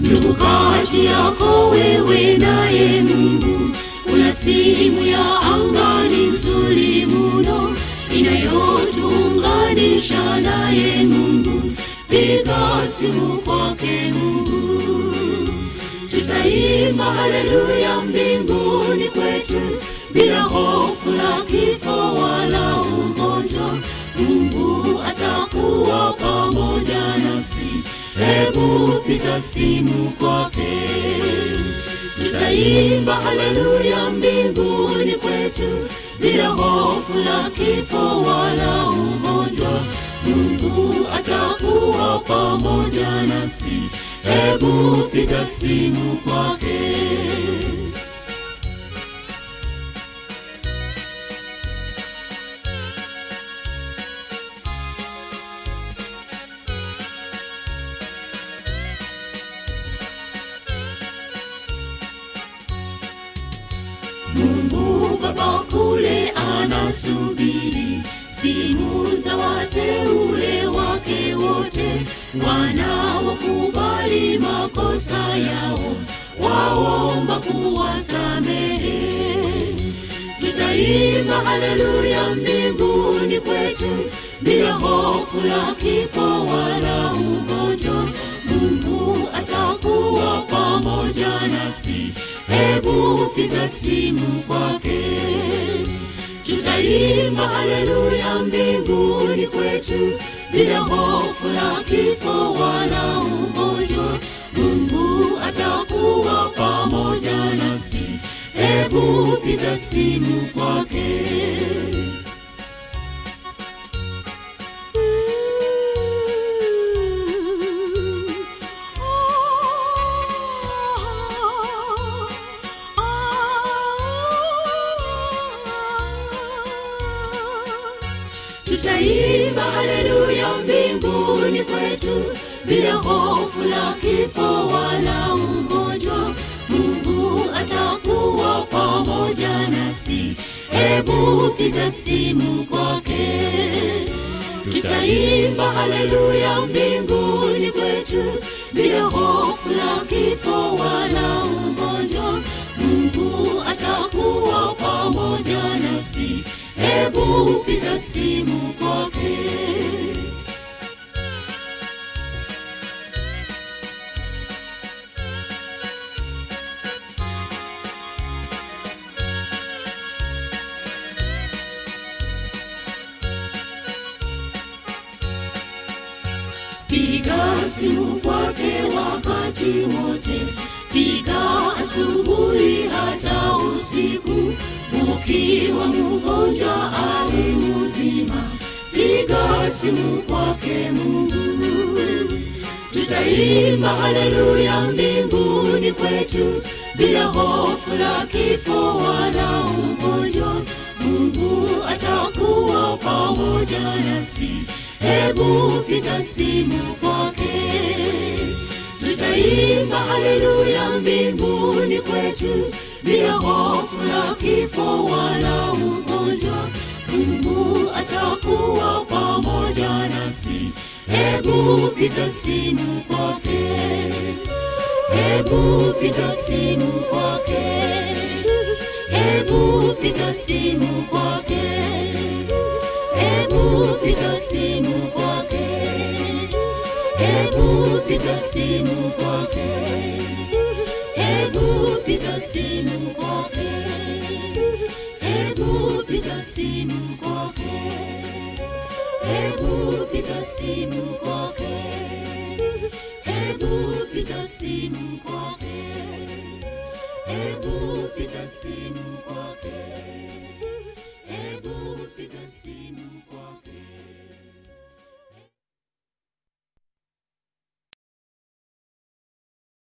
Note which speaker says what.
Speaker 1: ndugu kati yako wewe naye mungu kuna simu ya angani nzuri muno inayotuunganisha naye mungu piga simu kwake mungu tutaimba haleluya mbinguni kwetu bila hofu la kifo wala ugonjwa mungu atakuwa pamoja nasi hebu piga simu kwake tutaimba haleluya mbinguni kwetu bila hofu la kifo wala ugonjwa mungu atakuwa pamoja nasi hebu piga simu kwake mungu baba kule anasubiri simu za wateule wake wote wanaokubali makosa yao waomba kuwasamehe tutaimba haleluya mbinguni kwetu bila hofu la kifo wala ugonjwa mungu atakuwa pamoja nasi hebu piga simu kwake tutaimba haleluya mbinguni kwetu bila hofu la kifo wala ugonjwa mungu atakuwa pamoja nasi hebu piga simu kwake tutaimba haleluya mbinguni kwetu bila hofu la kifo wala ugonjwa mungu atakuwa pamoja nasi hebu piga simu kwake tutaimba haleluya mbinguni kwetu bila hofu la kifo wala ugonjwa mungu atakuwa pamoja nasi hebu piga simu kwake piga simu kwake wakati wote piga asubuhi hata usiku ukiwa mgonjwa au mzima piga simu kwake mungu tutaimba haleluya mbinguni kwetu bila hofu la kifo wala ugonjwa mungu atakuwa pamoja nasi hebu piga simu kwake tutaimba haleluya mbinguni kwetu bila hofu la kifo wala ugonjwa mungu atakuwa pamoja nasi hebu piga simu kwake hebu piga simu kwake hebu piga simu kwake hebu piga simu kwake hebu piga simu kwake hebu piga simu kwake hebu piga simu kwake hebu piga simu kwake hebu piga simu kwake hebu piga simu kwake